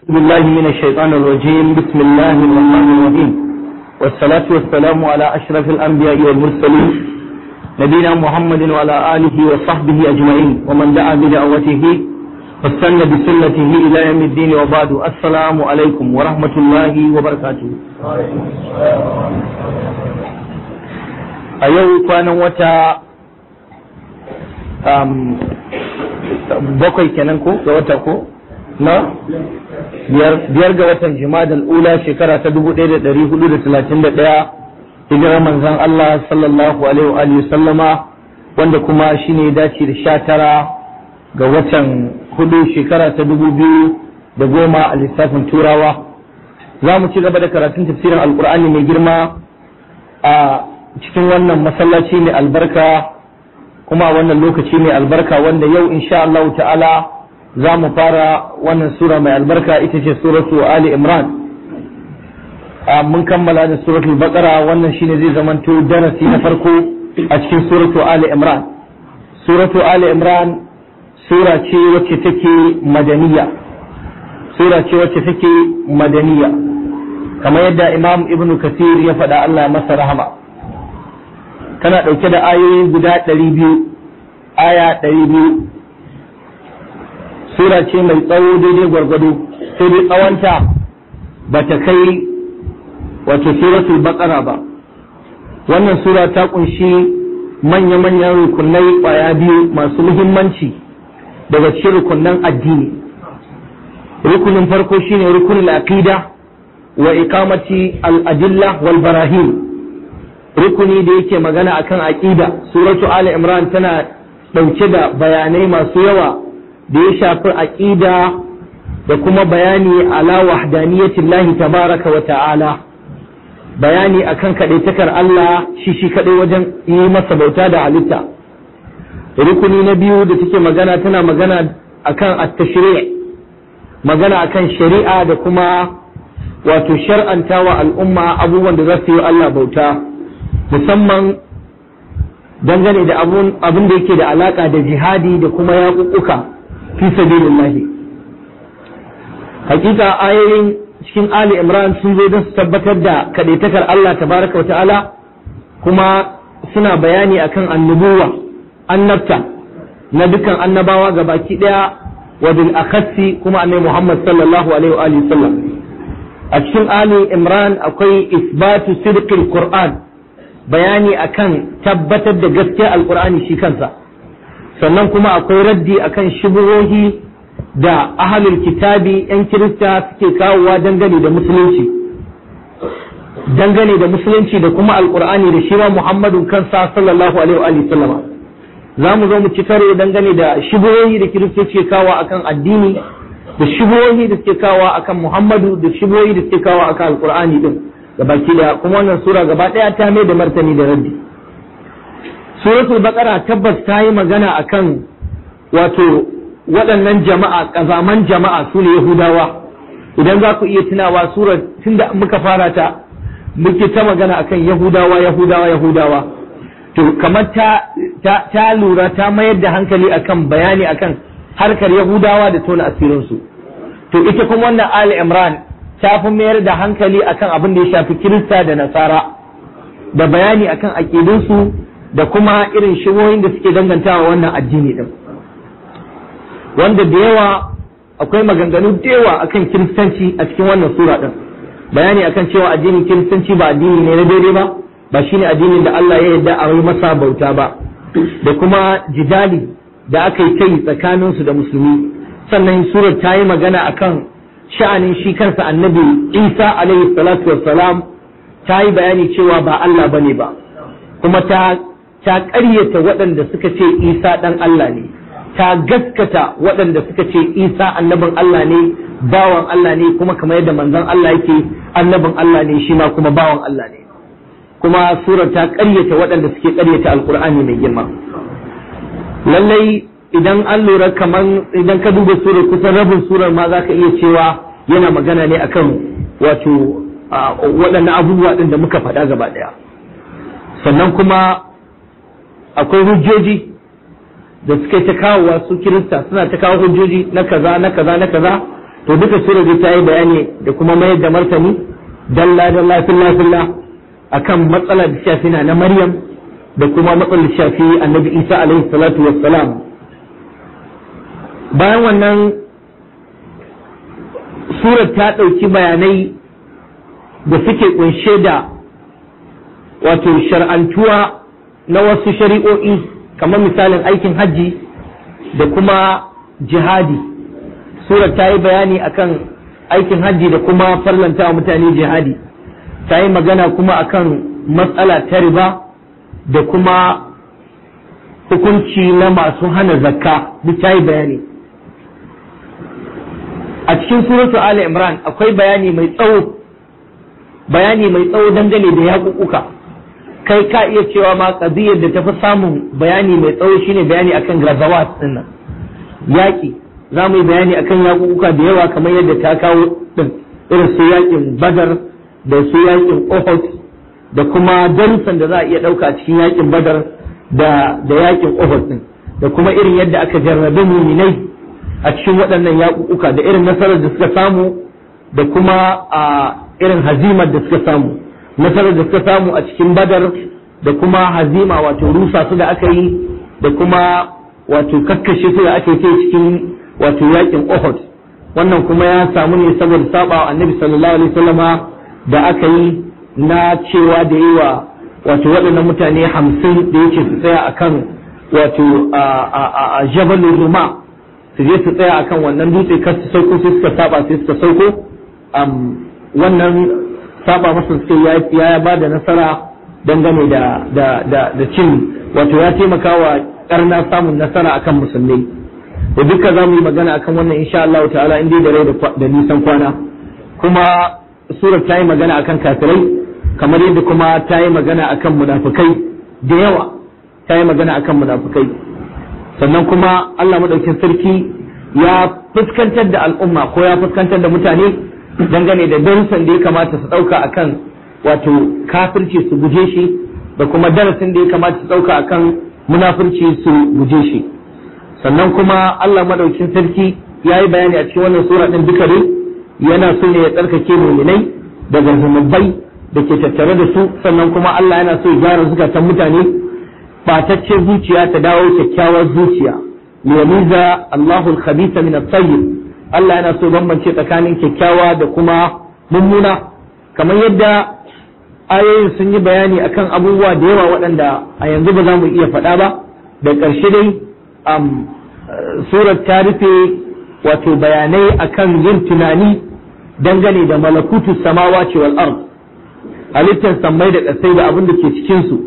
بالله من الشيطان الرجيم بسم الله الرحمن الرحيم والصلاة والسلام على أشرف الأنبياء والمرسلين نبينا محمد وعلى آله وصحبه أجمعين ومن دعا بدعوته واستنى بسنته إلى يوم الدين وبعد السلام عليكم ورحمة الله وبركاته أيوه كان وتا bakwai kenan ko ga wata ko na biyar ga watan jimadal ula shekara ta 1431 hijirar manzon Allah sallallahu alaihi wa sallama wanda kuma shine dace da sha tara ga watan hudu shekara ta dubu biyu da goma a lissafin turawa za mu ci gaba da karatun tafsirin alkur'ani mai girma a cikin wannan masallaci mai albarka kuma wannan lokaci mai albarka wanda yau insha Allah ta'ala za mu fara wannan sura mai albarka ita ce suratu Ali Imran mun kammala da suratul Baqara wannan shine zai zamanto darasi na farko a cikin suratu Ali Imran suratu Ali Imran sura ce wacce take madaniya sura ce wacce take madaniya kamar yadda Imam Ibn Kathir ya faɗa Allah masa rahama tana ɗauke da ayoyi guda ɗari biyu aya ɗari biyu sura ce mai tsawo daidai gwargwado sai dai tsawonta ba ta kai wato suratul baqara ba wannan sura ta kunshi manya-manyan rukunai ƙwaya biyu masu muhimmanci daga cikin rukunan addini rukunin farko shine rukunin aqida wa iqamati al-adilla wal barahin rukuni da yake magana akan aqida suratu ali imran tana dauke da bayanai masu yawa da ya shafi aqida da kuma bayani ala wahdaniyatillahi tabaraka wa ta'ala bayani akan kadaitakar Allah shi shi kadai wajen yi masa bauta da halitta rukuni na biyu da take magana tana magana akan at-tashri' magana akan shari'a da kuma wato shar'antawa al'umma abubuwan da za su yi Allah bauta musamman dangane da abin da yake da alaka da jihadi da kuma yaƙuƙuka fi sabilillahi hakika ayoyin cikin Ali Imran sun zo don su tabbatar da kadaitakar Allah tabaraka ta'ala kuma suna bayani akan annubuwa annabta na dukkan annabawa ga baki daya wa bil akhassi kuma annabi Muhammad sallallahu alaihi wa alihi sallam a cikin Ali Imran akwai isbatu sidqil Qur'an bayani akan tabbatar da gaskiyar alkur'ani shi kansa sannan kuma akwai raddi akan shubuhohi da ahalul kitabi yan kirista suke kawowa dangane da musulunci dangane da musulunci da kuma alkur'ani da shi ma muhammadun kansa sallallahu alaihi wa sallama za mu zo mu ci karo dangane da shubuhohi da kiristoci ke kawo akan addini da shubuhohi da suke kawo akan muhammadu da shubuhohi da suke kawo akan alkur'ani din baki da kuma wannan sura gaba daya ta mai da martani da raddi suratul baqara tabbas ta yi magana akan wato waɗannan jama'a kazaman jama'a su ne yahudawa idan za ku iya tunawa surar tunda muka fara ta muke ta magana akan yahudawa yahudawa yahudawa to kamar ta ta, ta lura ta mayar da hankali akan bayani akan harkar yahudawa da tona asirinsu to ita kuma wannan ali imran ta fi mayar da hankali akan abin da ya shafi kirista da nasara da bayani akan aƙidunsu da kuma irin shigoyin da suke dangantawa wannan addini din wanda da yawa akwai maganganu da yawa akan kiristanci a cikin wannan sura din bayani akan cewa addinin kiristanci ba addini ne na daidai ba ba shine addinin da Allah ya yarda a yi masa bauta ba da kuma jidali da aka yi kai tsakaninsu da musulmi sannan surar ta yi magana akan sha'anin shi kansa annabi isa alaihi salatu wassalam ta yi bayani cewa ba Allah bane ba kuma ta ta ƙaryata waɗanda suka ce isa ɗan Allah ne ta gaskata waɗanda suka ce isa annabin Allah ne bawan Allah ne kuma kamar yadda manzon Allah yake annabin Allah ne shi ma kuma bawan Allah ne kuma surar ta ƙaryata waɗanda suke ƙaryata alkur'ani mai girma lallai idan an lura kaman idan ka duba surar kusan rabin surar ma za ka iya cewa yana magana ne akan wato waɗannan abubuwa ɗin da muka faɗa gaba ɗaya sannan kuma akwai hujjoji da suka ta kawowa su kirista suna ta kawo hujjoji na kaza na kaza na kaza to duka sura dai ta yi bayani da kuma mayar da martani dalla dalla filla filla akan matsalar da shafi na Maryam da kuma matsalar da shafi Annabi Isa alaihi salatu wassalam bayan wannan surar ta ɗauki bayanai da suke kunshe da wato shar'antuwa na wasu shari'o'i kamar misalin aikin hajji da kuma jihadi surar ta yi bayani akan aikin hajji da kuma farlanta wa mutane jihadi ta yi magana kuma akan matsala ta riba da kuma hukunci na masu hana zakka duk ta yi bayani a cikin suratu Ali Imran akwai bayani mai tsawo bayani mai tsawo dangane da yaƙuƙuka kai ka iya cewa ma ƙabiyar da tafi samun bayani mai tsawo shine bayani akan gazawat din nan yaƙi za mu yi bayani akan yaƙuƙuka da yawa kamar yadda ta kawo din irin su yaƙin Badar da su yaƙin Uhud da kuma darussan da za a iya ɗauka a cikin yaƙin Badar da da yaƙin Uhud din da kuma irin yadda aka jarrabe muminai a cikin waɗannan yaƙuƙuka da irin nasarar da suka samu da kuma a irin hazimar da suka samu nasarar da suka samu a cikin badar da kuma hazima wato rusa su da aka yi da kuma wato kakkashe su da aka yi cikin wato yaƙin Uhud wannan kuma ya samu ne saboda saba wa annabi sallallahu alaihi wasallama da aka yi na cewa da yi wa wato waɗannan mutane hamsin da yake su tsaya akan wato a jabalin ruma su je su tsaya akan wannan dutse kar su sauko sai suka saba sai suka sauko wannan saba masa suke ya ba da nasara dangane da da da da cin wato ya taimaka wa karna samun nasara akan musulmai da duka za mu yi magana akan wannan insha Allah ta'ala in dai da rai da nisan kwana kuma surar ta yi magana akan kafirai kamar yadda kuma ta yi magana akan munafukai da yawa ta yi magana akan munafukai sannan kuma Allah madaukin sarki ya fuskantar da al'umma ko ya fuskantar da mutane dangane da darussan da ya kamata su ɗauka akan wato kafirci su guje shi da kuma darasin da ya kamata su ɗauka akan munafurci su guje shi sannan kuma Allah madaukin sarki ya yi bayani a cikin wannan sura ɗin duka ne yana so ne ya tsarkake muminai daga zunubai da ke tattare da su sannan kuma Allah yana so ya gyara zukatan mutane ɓataccen zuciya ta dawo kyakkyawar zuciya liyamiza Allahu al-khabitha min at-tayyib Allah yana so bambance tsakanin kyakkyawa da kuma mummuna kamar yadda ayoyin sun yi bayani akan abubuwa da yawa waɗanda a yanzu ba za mu iya faɗa ba da ƙarshe dai um, surar ta rufe wato bayanai akan yin tunani dangane da malakutu samawa wal ard halittar sammai da ƙasai da abin da ke cikinsu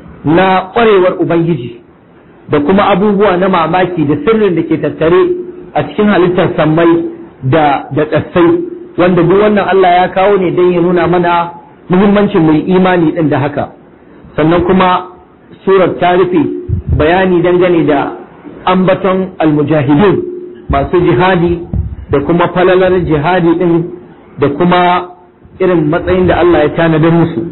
na ƙwarewar ubangiji da kuma abubuwa na mamaki da sirrin da ke tattare a cikin halittar sammai da da ƙasai wanda duk wannan Allah ya kawo ne don ya nuna mana muhimmancin mai imani din da haka sannan kuma surar ta rufe bayani dangane da ambaton almujahidin masu jihadi da kuma falalar jihadi din da kuma irin matsayin da Allah ya tanadar musu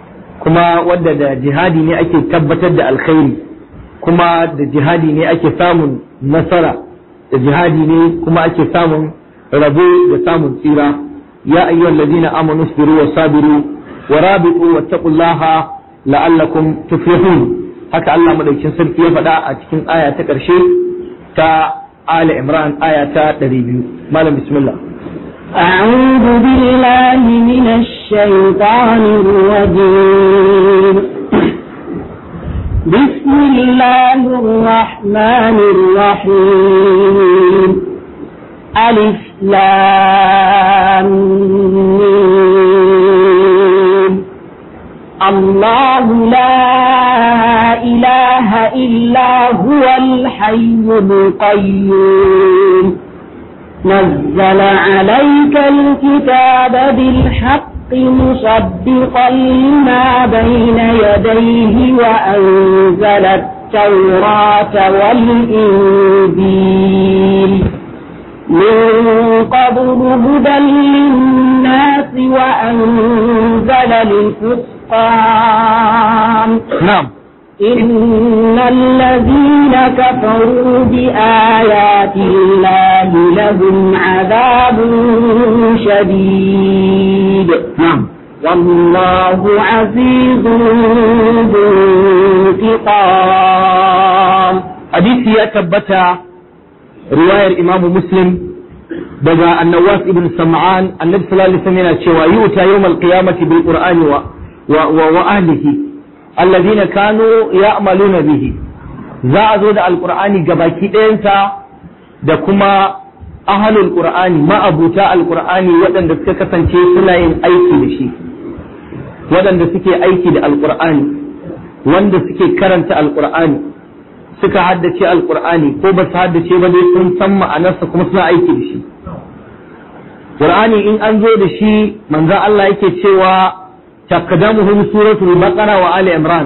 kuma wadda da jihadi ne ake tabbatar da alkhairi kuma da jihadi ne ake samun nasara da jihadi ne kuma ake samun rabo da samun tsira ya ayyuhal ladina amanu sabiru wa sabiru wa rabitu wattaqullaha la'allakum tuflihun haka Allah madaukin sarki ya faɗa a cikin aya ta ƙarshe ta Ali Imran aya ta 200 malam bismillah أعوذ بالله من الشيطان الرجيم بسم الله الرحمن الرحيم ألف لام ميم. الله لا إله إلا هو الحي القيوم نزل عليك الكتاب بالحق مصدقا لما بين يديه وأنزل التوراة والإنجيل من قبل هدى للناس وأنزل الفرقان na'am إن الذين كفروا بآيات الله لهم عذاب شديد na'am والله عزيز ذو انتقام hadisi ya tabbata riwayar imamu muslim daga annawas ibn sam'an annabi sallallahu alaihi wasallam yana cewa yuta yawmal qiyamati bil qur'ani wa wa wa, wa ahlihi alladhina kanu ya'maluna bihi za a zo da alqur'ani gabaki ɗayansa da kuma ahlul qur'ani ma'abuta alqur'ani waɗanda suka kasance suna yin aiki da shi waɗanda suke aiki da alqur'ani wanda suke karanta alqur'ani suka haddace alqur'ani ko ba su haddace ba dai sun san ma'anarsa kuma suna aiki da shi qur'ani in an zo da shi manzo Allah yake cewa taqdamuhum suratul baqara wa ali imran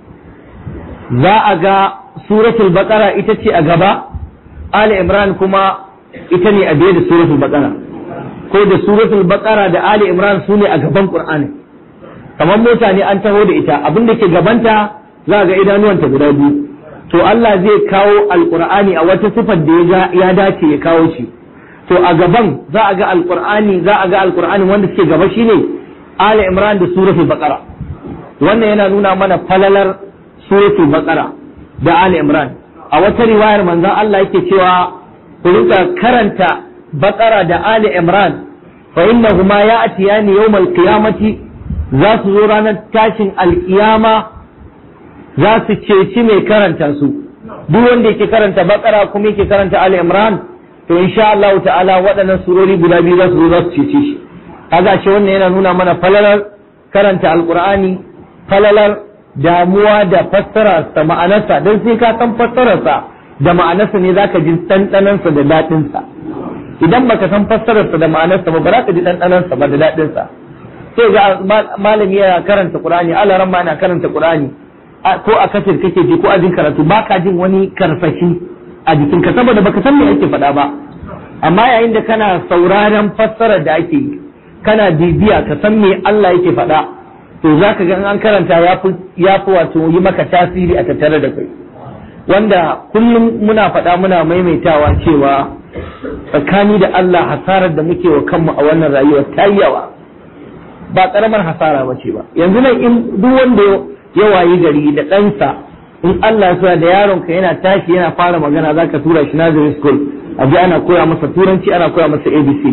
za a ga suratul baqara ita ce a gaba ali imran kuma ita ne a biye da suratul baqara ko da suratul baqara da ali imran su ne a gaban qur'ani kamar mota ne an taho da ita abin da ke gabanta za a ga idanuwanta guda biyu to Allah zai kawo alqur'ani a wata sifar da ya dace ya kawo shi to a gaban za a ga alqur'ani za a ga alqur'ani wanda suke gaba shine ali imran da suratul baqara wannan yana nuna mana falalar suratul baqara da ali imran a wata riwayar manzon Allah yake cewa ku rika karanta baqara da ali imran fa innahuma ya'tiyani yawmal qiyamati za su zo ranar tashin alkiyama za su ceci mai karanta su duk wanda yake karanta bakara kuma yake karanta ali imran to insha Allah ta'ala waɗannan surori guda biyu za su zo za su cece shi kaga shi wannan yana nuna mana falalar karanta alqur'ani falalar damuwa da fassararsa ma'anarsa don sai ka san fassararsa da ma'anarsa ne zaka ji ɗanɗanansa da daɗinsa idan baka san fassararsa da ma'anarsa ba ba za ka ji ɗanɗanansa ba da daɗinsa sai ga malami yana karanta qur'ani alaran ma yana karanta qur'ani ko a kasir kake ji ko a jin karatu ba ka jin wani karfashi a jikinka saboda baka san me ake faɗa ba amma yayin da kana sauraron fassarar da ake yi kana bibiya ka san me Allah yake faɗa to za ka ga in an karanta ya fi wato yi maka tasiri a tattare da kai wanda kullum muna faɗa muna maimaitawa cewa tsakani da Allah hasarar da muke wa kanmu a wannan rayuwar ta yi yawa ba karamar hasara ba ce ba yanzu nan in duk wanda ya wayi gari da ɗansa in Allah ya da yaronka yana tashi yana fara magana zaka tura shi nursery school a ji ana koya masa turanci ana koya masa abcd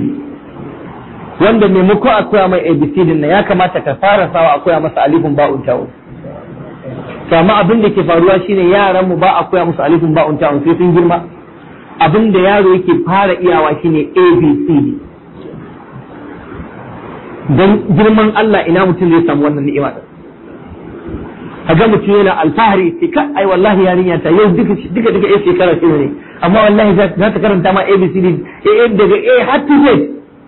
wanda maimako a koya mai abcd na ya kamata ka fara sawa a koya masa alifin ba'un ta'un kama abin da ke faruwa shine yaran mu ba a koya musu alifin ba'un ta'un sai sun girma abin da yaro yake fara iyawa shine abcd don girman Allah ina mutum zai samu wannan ni'ima din kaga mutum yana alfahari sai ka ai wallahi yarinya ta yau duka duka duka ai shekara ce ne amma wallahi za ta karanta ma abcd a daga a har to z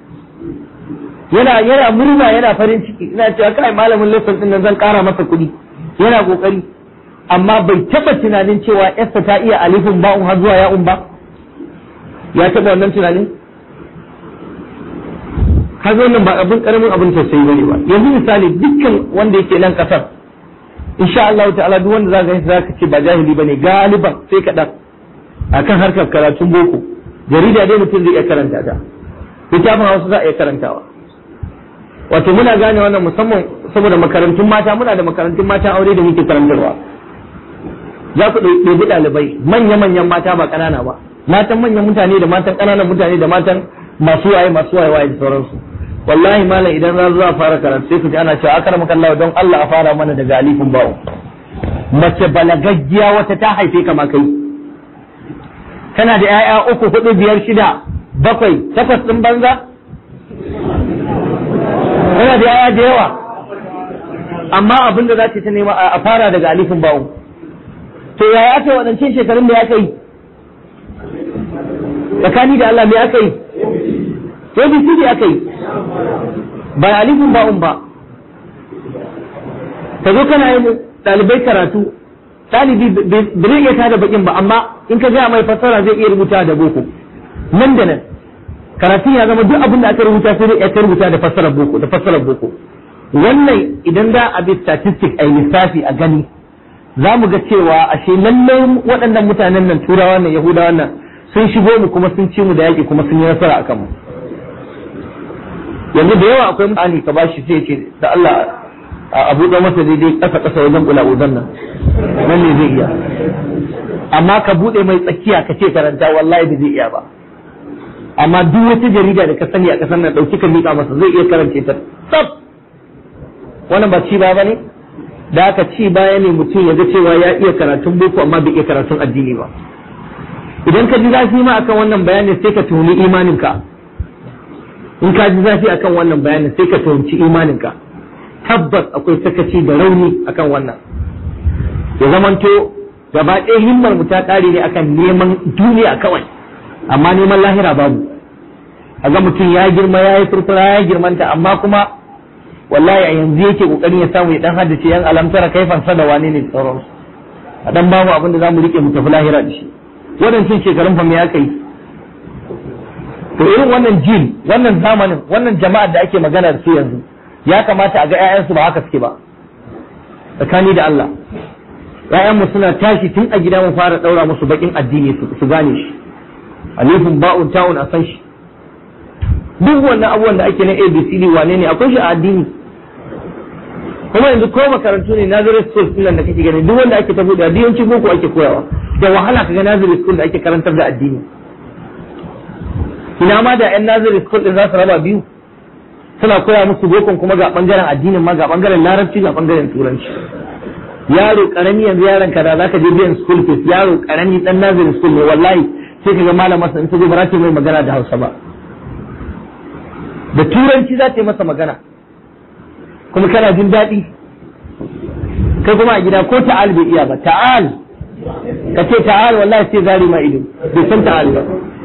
yana yana murna yana farin ciki ina cewa kai malamin lesson din nan zan kara masa kuɗi yana kokari amma bai taba tunanin cewa yarsa ta iya alifin ba'un har zuwa ya'un ba ya taba wannan tunanin ka zo nan ba abin karamin abin tausayi bane ba yanzu misali dukkan wanda yake nan kasar insha Allah ta'ala duk wanda zaka yi zaka ce ba jahili bane galiban sai ka dan akan harkar karatun boko jarida dai mutum zai iya karanta ta littafin Hausa za a iya karantawa wato muna gane wannan musamman saboda makarantun mata muna da makarantun mata aure da muke karantarwa za ku ɗebi ɗalibai manya-manyan mata ba ƙanana ba matan manyan mutane da matan ƙananan mutane da matan masu waye masu waye waye da sauransu wallahi malam idan za zuwa fara karatu sai ku ji ana cewa akar maka Allah don Allah a fara mana daga alifin bawo mace balagaggiya wata ta haife kama kai kana da 'ya'ya uku hudu biyar shida bakwai takwas ɗin banza kana da 'ya'ya da yawa amma abin da za ta nema a fara daga alifin bawo to yaya aka yi waɗancan shekarun da ya kai tsakani da Allah me aka yi ABCD aka yi ba alifin ba'un ba ka zo kana yin ɗalibai karatu ɗalibi bai iya tada bakin ba amma in ka gaya mai fassara zai iya rubuta da boko nan da nan karatun ya zama duk abin da aka rubuta sai dai ya rubuta da fassarar boko da fassarar boko wannan idan da a bi statistic a lissafi a gani za mu ga cewa ashe lallai waɗannan mutanen nan turawa nan yahudawa nan sun shigo mu kuma sun ci mu da yaƙi kuma sun yi nasara a kanmu yanzu da yawa akwai mutane ka bashi sai ce da Allah a buɗe masa daidai ƙasa ƙasa wajen ƙula'udan nan nan ne zai iya amma ka buɗe mai tsakiya ka ce karanta wallahi ba zai iya ba amma duk wata jarida da ka sani a ƙasar nan ɗauki ka miƙa masa zai iya karance ta tsaf wannan ba ci ba ba ne da aka ci baya ne mutum ya ga cewa ya iya karatun boko amma bai iya karatun addini ba idan ka ji zafi ma akan wannan bayanin sai ka tuhumi imaninka in ka ji zafi akan wannan bayanin sai ka tuhumci imaninka tabbas akwai sakaci da rauni akan wannan ya zamanto gaba ɗaya himmar mu ta ƙare ne akan neman duniya kawai amma neman lahira babu a ga mutum ya girma ya yi furfura ya girmanta amma kuma wallahi a yanzu yake kokarin ya samu ya dan haddace yan alamtara kaifan sa da wane ne tsaron a dan bamu abin da zamu rike mu tafi lahira da shi wadancan shekarun fa me ya kai to irin wannan jil wannan zamanin wannan jama'ar da ake magana da su yanzu ya kamata a ga ƴaƴansu ba haka suke ba tsakani da Allah ƴaƴanmu suna tashi tun a gida mu fara daura musu bakin addini su gane shi alifin ba'un ta'un a san shi duk wannan abubuwan da ake na abcd wane ne akwai shi a addini kuma yanzu ko makarantu ne nazari school din da kake gani duk wanda ake tafi da yawanci boko ake koyawa da wahala kaga nazari school da ake karantar da addini ina ma da yan nazari school din za su raba biyu suna koya musu bokon kuma ga bangaren addinin ma ga bangaren larabci ga bangaren turanci yaro karami yanzu yaron ka da zaka je biyan school fees yaro karami dan nazari school ne wallahi sai kaga malama in ta zo ba za ta mai magana da Hausa ba da turanci za ta yi masa magana kuma kana jin daɗi kai kuma a gida ko ta'al bai iya ba ta'al ka ce ta'al wallahi sai zari ma ido bai san ta'al ba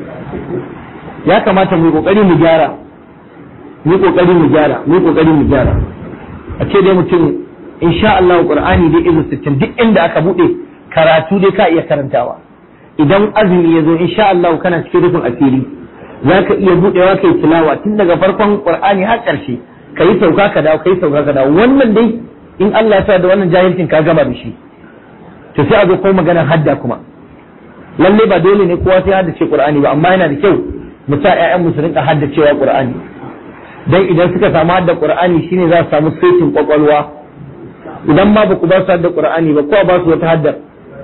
ya kamata mu kokari mu gyara mu kokari mu gyara mu kokari mu gyara a ce dai mutum insha Allah Qur'ani dai izu 60 duk inda aka bude karatu dai ka iya karantawa idan azumi ya zo insha Allah kana cikin rufin asiri za ka iya buɗewa kai tilawa tun daga farkon qur'ani har ƙarshe ka yi sauka ka dawo ka yi sauka ka dawo wannan dai in Allah ya sa da wannan jahilcin ka gama da shi to sai a zo kuma maganar hadda kuma lalle ba dole ne kowa sai haddace qur'ani ba amma yana da kyau mu sa ƴaƴan mu su rinka haddacewa qur'ani dan idan suka samu hadda qur'ani shine za su samu saitin kwakwalwa idan ma ba ku ba su hadda qur'ani ba kowa ba su wata haddar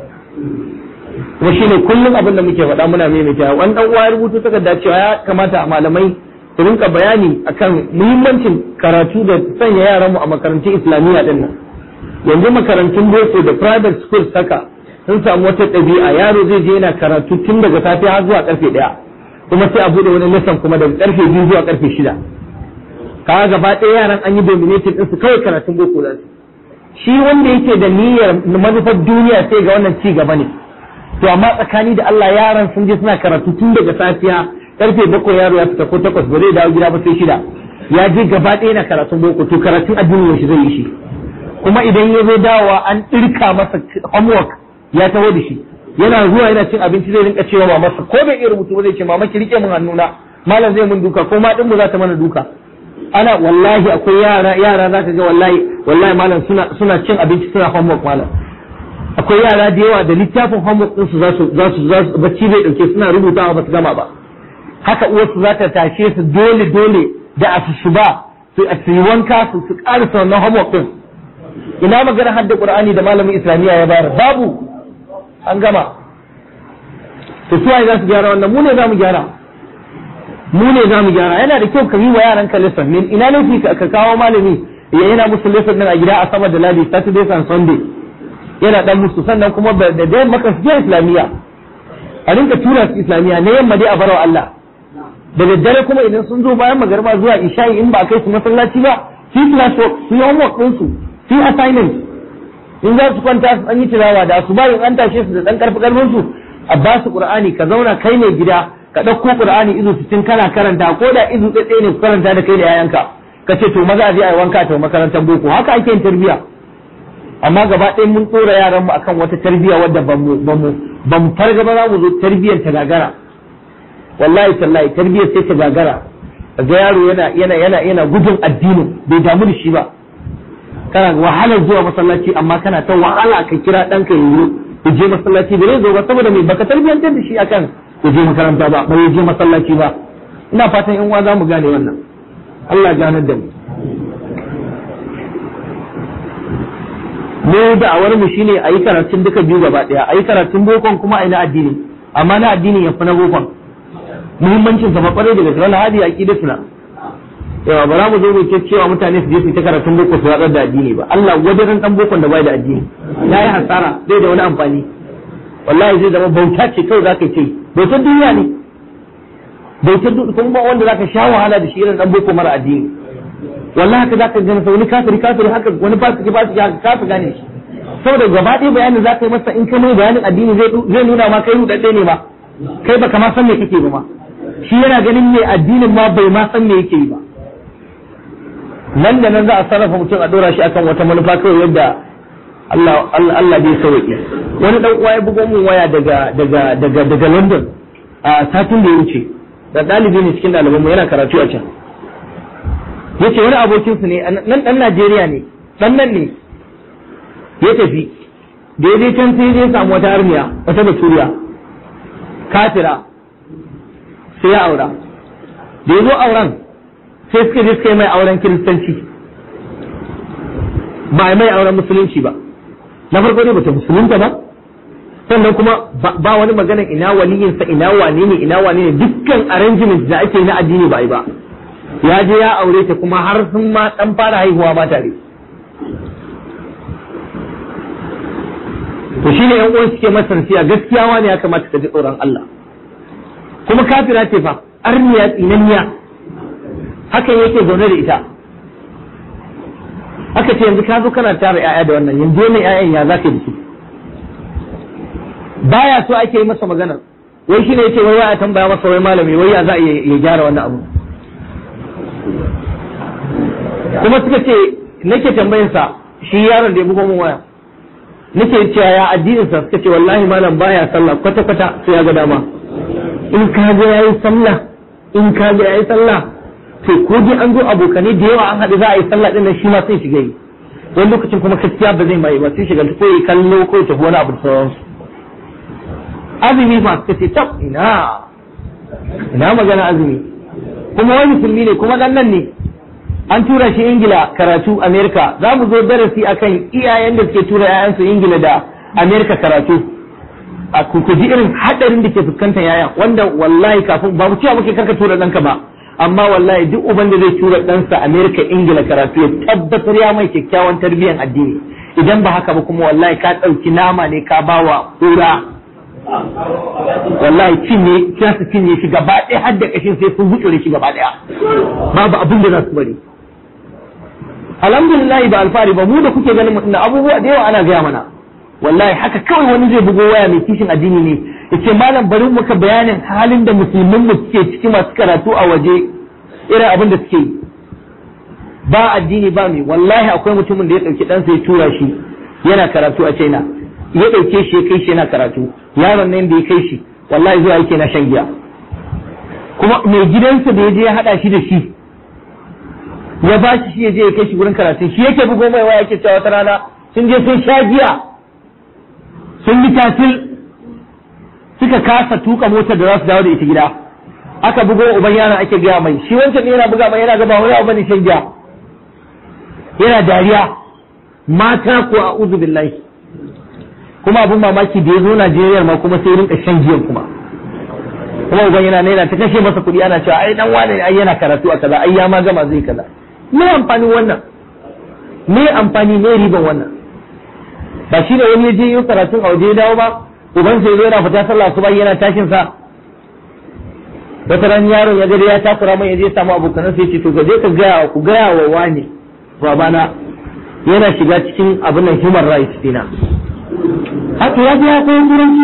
kuma shine kullum abin da muke faɗa muna maimaita wani dan uwa ya rubuto takarda cewa ya kamata a malamai su rinka bayani akan muhimmancin karatu da sanya yaranmu a makarantun islamiyya din nan yanzu makarantun boko da private school saka sun samu wata ɗabi'a yaro zai je yana karatu tun daga safe har zuwa karfe ɗaya kuma sai a bude wani lesson kuma daga karfe biyu zuwa karfe shida kaga gaba ɗaya yaran an yi dominating ɗinsu kawai karatun boko da su shi wanda yake da niyyar manufar duniya sai ga wannan ci gaba ne to amma tsakani da Allah yaran sun je suna karatu tun daga safiya karfe bakwai yaro ya fita ko takwas ba zai dawo gida ba sai shida ya je gaba ɗaya na karatun boko to karatun addini yaushe zai yi shi kuma idan ya zo dawowa an ɗirka masa homework ya taho da shi yana zuwa yana cin abinci zai rinka cewa mamarsa ko bai iya rubutu ba zai ce mama ki rike min hannuna malam zai mun duka ko ma din mu za ta mana duka ana wallahi akwai yara yara za ka ga wallahi wallahi malam suna suna cin abinci suna homework malam akwai yara da yawa da littafin homework ɗinsu za su za su za su bacci bai dauke suna rubutawa ba su gama ba haka uwarsu za ta tashe su dole dole da asusuba su su yi wanka su su karasa wannan homework din ina magana hadda qur'ani da malamin islamiyya ya bayar babu an gama to su za su gyara wannan mu ne za mu gyara mu ne za mu gyara yana da kyau ka yi wa yaran ka lesson min ina laifi ka kawo malami ya yana musu lesson din a gida a sama da ladi saturday and sunday yana dan musu sannan kuma da da maka su islamiyya a rinka tura su islamiyya ne yamma dai a barawa Allah da daddare kuma idan sun zo bayan magarba zuwa isha'i in ba a kai su masallaci ba su yi class work su yi homework din su su yi assignment in za su kwanta su an yi tilawa da su bayan an tashe su da dan karfi karfin su a ba su qur'ani ka zauna kai ne gida ka ɗauko qur'ani izu sittin kana karanta ko da izu ɗaya ne karanta da kai da yayanka ka ce to maza a je a yi wanka ta makarantar boko haka ake yin tarbiyya amma gaba ɗaya mun tsora yaran mu akan wata tarbiyya wadda ba mu ba mu ba mu farga ba za mu zo tarbiyyar ta gagara wallahi tallahi tarbiyyar sai ta gagara ga yaro yana yana yana yana gudun addinin bai damu da shi ba kana wahalar zuwa masallaci amma kana ta wahala ka kira ɗanka yanzu ya je masallaci da zai zo ba saboda mai baka tarbiyyantar da shi akan ya je makaranta ba ba ya je masallaci ba ina fatan yan uwa za mu gane wannan Allah ganar da mu mu da'awar mu shine a yi karatun duka biyu gaba daya a yi karatun bokon kuma a yi na addini amma na addini ya fi na bokon muhimmancin sa kwarai daga gaske wannan hadi aqidatuna yawa ba za mu zo mu ce cewa mutane su je su ta karatun boko su watsar da addini ba Allah wajen dan bokon da bai da addini ya yi hasara bai da wani amfani wallahi zai zama bauta ce kawai zaka ce bautar duniya ne bautar duniya kuma ba wanda zaka sha wahala da shi irin dan boko mara addini wallahi haka zaka gane sa wani kafiri kafiri haka wani fasiki fasiki haka kafi gane shi saboda gaba ɗaya bayanin zaka yi masa in ka mai bayanin addini zai zai nuna ma kai rudadde ne ma kai baka ma san me kake ba ma shi yana ganin me addinin ma bai ma san me yake yi ba nan da nan za a sarrafa mutum a dora shi akan wata manufa kawai yadda Allah Allah Allah bai sauke wani dan uwa ya bugo mun waya daga daga daga daga London a satin da ya wuce da dalibi ne cikin ɗalibanmu yana karatu a can yace wani abokin su ne nan dan Najeriya ne dan nan ne ya tafi da ya je can sai ya samu wata armiya wata baturiya kafira sai ya aura da ya zo auren sai suka je suka yi mai auren kiristanci ba mai auren musulunci ba na farko ne bata musulunta ba sannan kuma ba wani maganar ina waliyinsa ina wane ne ina wane ne dukkan arrangement da ake na addini ba yi ba ya je ya aure ta kuma har sun ma dan fara haihuwa ba tare to shine yan uwan suke masa nasiya gaskiya wani ya kamata ka ji tsoron Allah kuma kafira ce fa arniya tsinanniya hakan yake zaune da ita aka ce yanzu ka zo kana tara yaya da wannan yanzu wannan yayan ya zaka da su baya so ake yi masa magana wai shine yace wai ya tambaya masa wai malami wai ya za a ya gyara wannan abu kuma suka ce nake tambayinsa shi yaron da ya bugo min waya nake cewa ya addinin sa suka ce wallahi malam baya sallah kwata kwata sai ya ga dama in ka ga yayi sallah in ka ga yayi sallah to ko dai an zo abokanai da yawa an haɗu za a yi sallah din nan shi ma sai shiga yi wani lokacin kuma gaskiya ba zai mai ba sai shiga ko yi kallo ko ta wani abu da sauransu azumi fa suka ce tab ina ina magana azumi kuma wani musulmi ne kuma dan nan ne an tura shi ingila karatu amerika za mu zo darasi akan iyayen da suke tura yayansu ingila da amerika karatu a ku ji irin hadarin da ke fuskantar yaya wanda wallahi kafin ba mu cewa muke karka tura ɗanka ba amma wallahi duk uban da zai tura ɗansa amerika ingila karatu ya tabbatar ya mai kyakkyawan tarbiyyar addini idan ba haka ba kuma wallahi ka ɗauki nama ne ka bawa kura wallahi cinye za su cinye shi gaba ɗaya har da ƙashin sai sun gutsure shi gaba ɗaya babu abin da za su bari alhamdulillah ba alfari ba mu da kuke ganin mutum abubuwa da yawa ana gaya mana wallahi haka kawai wani zai bugo waya mai kishin addini ne yace malam bari muka bayanin halin da musulmin mu suke ciki masu karatu a waje irin abin da suke yi ba addini ba mai wallahi akwai mutumin da ya ɗauki ɗansa ya tura shi yana karatu a China ya ɗauke shi ya kai shi yana karatu yaron nan da ya kai shi wallahi zuwa yake na shan giya kuma mai gidansa da ya je ya haɗa shi da shi ya ba shi shi ya je ya kai shi gurin karatu shi yake bugo mai waya yake cewa wata rana sun je sun sha giya sun yi tatil suka kasa tuka motar da za su dawo da ita gida aka bugo uban yaron ake gaya mai shi wancan yana buga mai yana gaba wani abu bane shan giya yana dariya mata ko a uzu billahi kuma abin mamaki da ya zo Najeriya ma kuma sai rinka shan giyan kuma kuma uban yana naira ta kashe masa kuɗi ana cewa ai dan wane ai yana karatu a kaza ai ya ma gama zai kaza me amfani wannan me amfani me riban wannan ba shi da wani ya je yi karatun a waje ya dawo ba uban sai zo yana fita sallah su yana tashin sa wata ran yaron ya gari ya takura mai ya je samu abokanan sai ce to ka je ka gaya ku gaya wa wani babana yana shiga cikin abin nan human rights dina haka ya je ya koyi turanci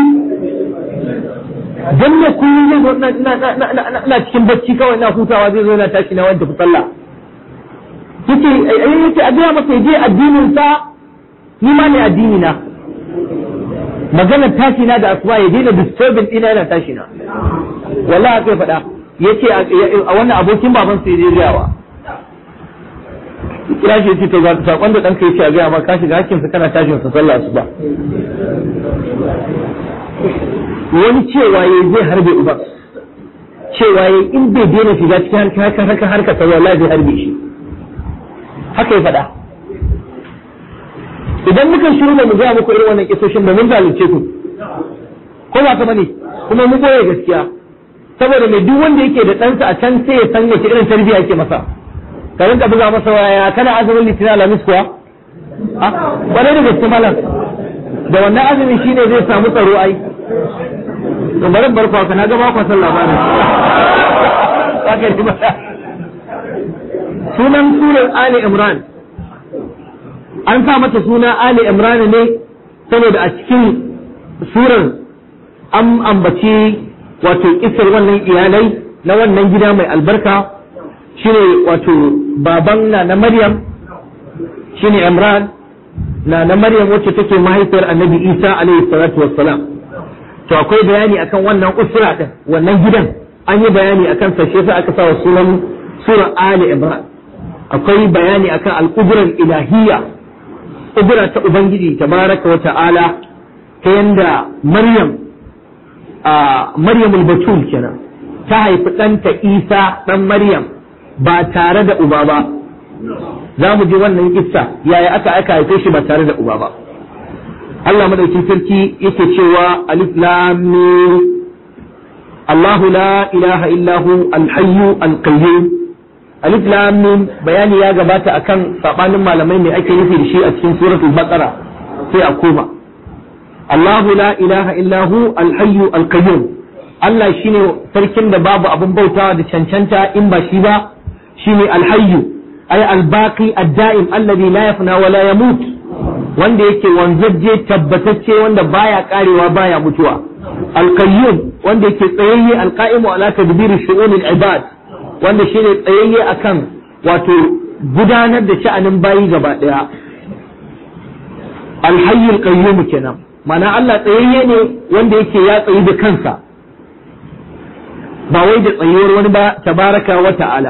dan ne kullum zai zo na cikin bacci kawai na hutawa zai zo yana tashi na wanda sallah yace yace a gaya masa je addinin sa ni ma ne addini na maganar tashi na da asuba ya daina disturbing dina yana tashi na wallahi haka ya faɗa yace a wannan abokin baban sa ya je gayawa kira shi ce to ga sakon da ɗanka yake a gaya ma ka shiga hakkin sa kana tashin sa sallah su ba wani cewa ya zai harbe uba cewa ya in bai daina shiga cikin harka harka harka ta wallahi zai harbe shi haka ya faɗa idan muka shiru da mu gaya muku irin wannan kisoshin ba mun zalunce ku ko ba ka bane kuma mu boye gaskiya saboda mai duk wanda yake da ɗansa a can sai ya san wace irin tarbiyya yake masa ka rinka buga masa waya kana azumin litinin alamis kuwa a kwarai da gaske malam da wannan azumin shine zai samu tsaro ai to bari bar kwa kana ga ba kwa san labarin haka ne ba sunan surar ali imran an sa mata suna ali imran ne saboda a cikin surar an ambaci wato kisar wannan iyalai na wannan gida mai albarka shine wato baban na na Maryam shine Imran na na Maryam wacce take mahaifiyar Annabi Isa alaihi salatu wassalam to akwai bayani akan wannan usra din wannan gidan an yi bayani akan sa shi yasa aka sa sunan sura Ali Imran akwai bayani akan al-qudrar ilahiyya qudra ta ubangiji tabaraka wa ta'ala ta yanda Maryam a Maryamul Batul kenan ta haifi ɗanta Isa ɗan Maryam ba tare da uba ba za mu ji wannan kissa yaya aka aka haife shi ba tare da uba ba Allah madaukin sarki yake cewa alif lam mim Allah la ilaha illa hu al-hayyu al-qayyum alif lam mim bayani ya gabata akan sabanin malamai ne ake nufi da shi a cikin suratul baqara sai a koma Allahu la ilaha illa hu al-hayyu al-qayyum Allah shine sarkin da babu abin bautawa da cancanta in ba shi ba shine al-hayyu ay al-baqi ad-da'im alladhi la yafna wa la yamut wanda yake wanzaje tabbatacce wanda baya karewa baya mutuwa al-qayyum wanda yake tsayayye al-qa'imu ala tadbiri shu'unil ibad wanda shine tsayayye akan wato gudanar da sha'anin bayi gaba daya al-hayyul qayyum kenan mana Allah tsayayye ne wanda yake ya tsayi da kansa ba wai da tsayuwar wani ba tabaraka wa ta'ala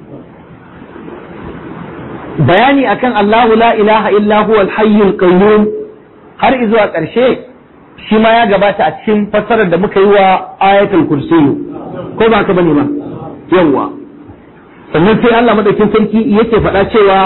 bayani akan Allahu la ilaha illa huwa al-hayyul qayyum har izuwa ƙarshe shi ma ya gabata a cikin fassarar da muka yi wa ayatul kursiyu ko ba ka bane ba yawa sannan sai Allah madaukin sarki yake faɗa cewa